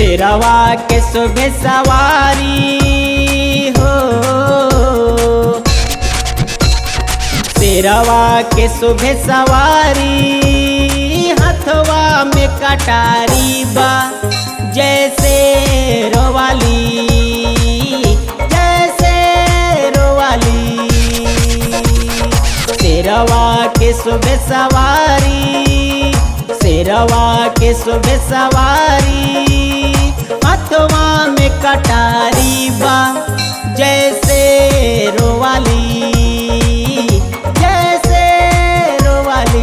शेरवा के सुबह सवारी हो शेरवा के सुबह सवारी हथवा में कटारी बा जैसे रोवाली जैसे रोवाली शेरवा के सुबह सवारी शेरवा के सुबह सवारी हथवा में कटारी बा जैसे रोवाली जैसे रोवाली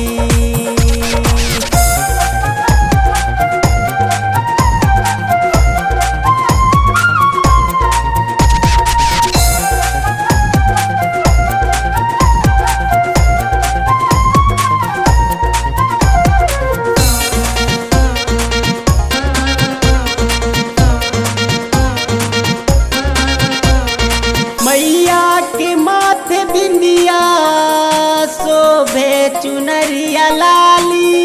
मैया के माथे बिंदिया शोभे चुनरिया लाली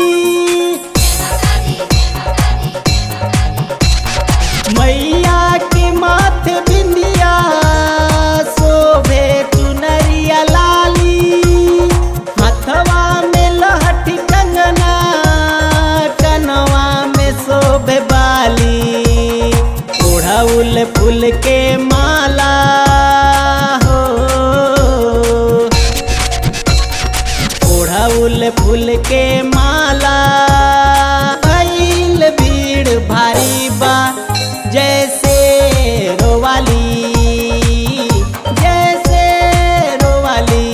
मैया के माथे बिंदिया शोभे चुनरिया लाली हथवा में लहठी कंगना कनवा में शोभे बाली ओढ़ौल फूल के माला हो ओढ़ौल फूल के माला आइल भीड़ भारी बा जैसे रोवाली जैसे रोवाली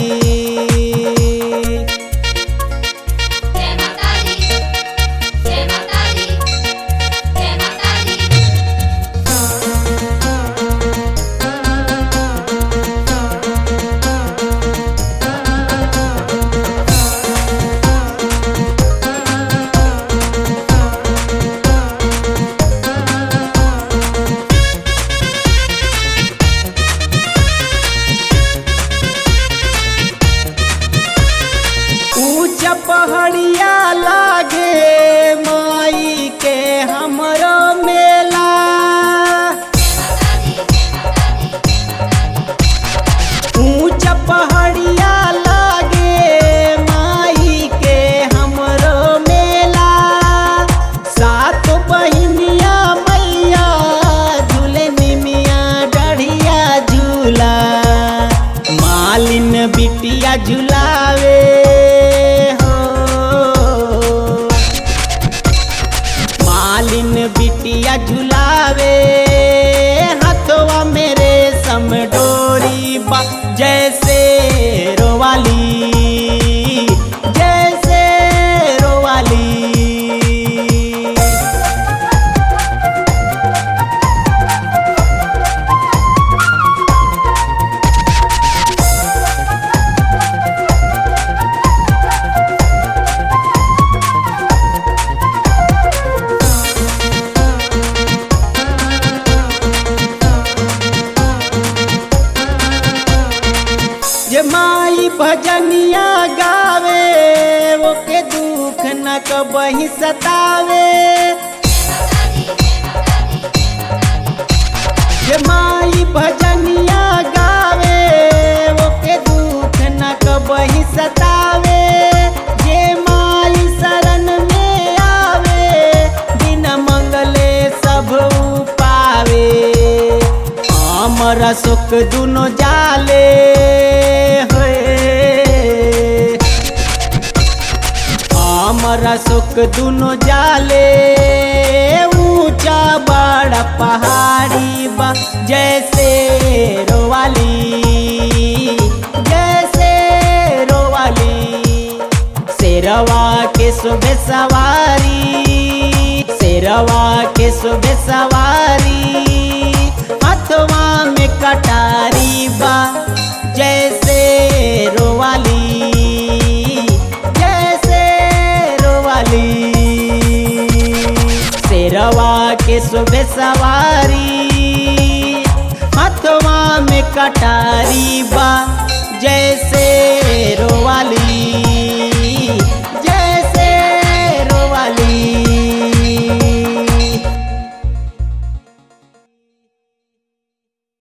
जय माता दी जय माता दी जय माता दी ऊंच पहाड़िया लागे माई के हमरो मेला ऊंच पहाड़िया लागे माई के हमरो मेला सात बहिनिया मैया झूले निमिया डढ़िया झूला मालिन बिटिया झुलावे हो मालिन बिटिया झुलावे हथवा मेरे समडोरी बा जैसे रोवाली जैसे रोवाली जे माई भजनिया गावे ओके दुख न कबही सतावे जे माई भजनिया गावे ओके दुख न कबही सतावे जे माई शरण में आवे बिना मंगले सब पावे हमर सुख दुनो जाले होए हमरा सुख दुनो जाले ऊंचा बड़ा पहाड़ी बा जैसे रोवाली जैसे रोवाली शेरवा के सुबह सवारी शेरवा के सुबह सवारी हथवा में कटारी बा जैसे रोवाली जैसे रोवाली शेरवा के सुबह सवारी हथवा में कटारी बा जैसे रोवाली